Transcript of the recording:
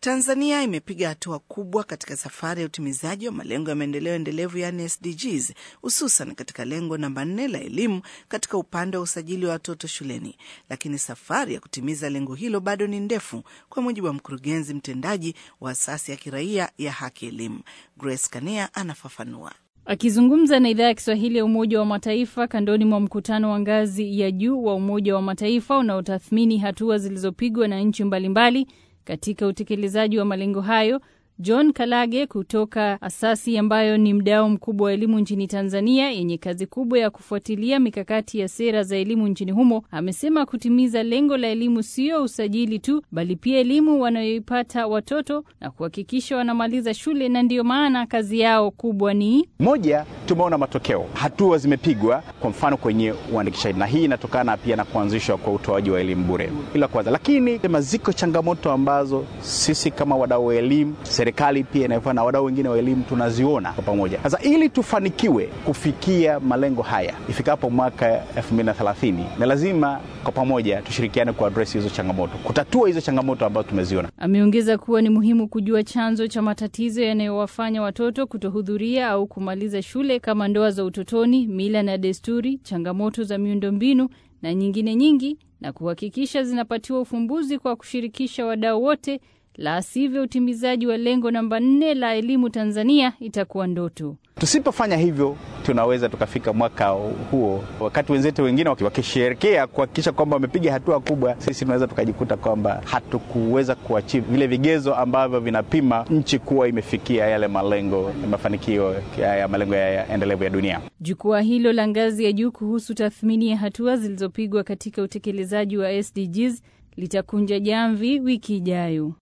Tanzania imepiga hatua kubwa katika safari ya utimizaji wa malengo ya maendeleo endelevu yaani SDGs, hususan katika lengo namba nne la elimu katika upande wa usajili wa watoto shuleni, lakini safari ya kutimiza lengo hilo bado ni ndefu, kwa mujibu wa mkurugenzi mtendaji wa asasi ya kiraia ya Haki Elimu. Grace Kania anafafanua. Akizungumza na idhaa ya Kiswahili ya Umoja wa Mataifa kandoni mwa mkutano wa ngazi ya juu wa Umoja wa Mataifa unaotathmini hatua zilizopigwa na nchi mbalimbali katika utekelezaji wa malengo hayo, John Kalage kutoka asasi ambayo ni mdau mkubwa wa elimu nchini Tanzania yenye kazi kubwa ya kufuatilia mikakati ya sera za elimu nchini humo amesema kutimiza lengo la elimu sio usajili tu, bali pia elimu wanayoipata watoto na kuhakikisha wanamaliza shule, na ndiyo maana kazi yao kubwa ni moja. Tumeona matokeo, hatua zimepigwa, kwa mfano kwenye uandikishaji, na hii inatokana pia na kuanzishwa kwa utoaji wa elimu bure, ila kwanza. Lakini sema ziko changamoto ambazo sisi kama wadau wa elimu serikali pia inayofanya na wadau wengine wa elimu tunaziona kwa pamoja. Sasa ili tufanikiwe kufikia malengo haya ifikapo mwaka 2030 ni lazima kwa pamoja tushirikiane kuadress hizo changamoto, kutatua hizo changamoto ambazo tumeziona. Ameongeza kuwa ni muhimu kujua chanzo cha matatizo yanayowafanya watoto kutohudhuria au kumaliza shule kama ndoa za utotoni, mila na desturi, changamoto za miundombinu na nyingine nyingi, na kuhakikisha zinapatiwa ufumbuzi kwa kushirikisha wadau wote la sivyo utimizaji wa lengo namba nne la elimu Tanzania itakuwa ndoto. Tusipofanya hivyo, tunaweza tukafika mwaka huo, wakati wenzetu wengine wakisherekea kuhakikisha kwamba wamepiga hatua kubwa, sisi tunaweza tukajikuta kwamba hatukuweza kuachieve vile vigezo ambavyo vinapima nchi kuwa imefikia yale malengo ya mafanikio ya malengo ya endelevu ya dunia. Jukwaa hilo la ngazi ya juu kuhusu tathmini ya hatua zilizopigwa katika utekelezaji wa SDGs litakunja jamvi wiki ijayo.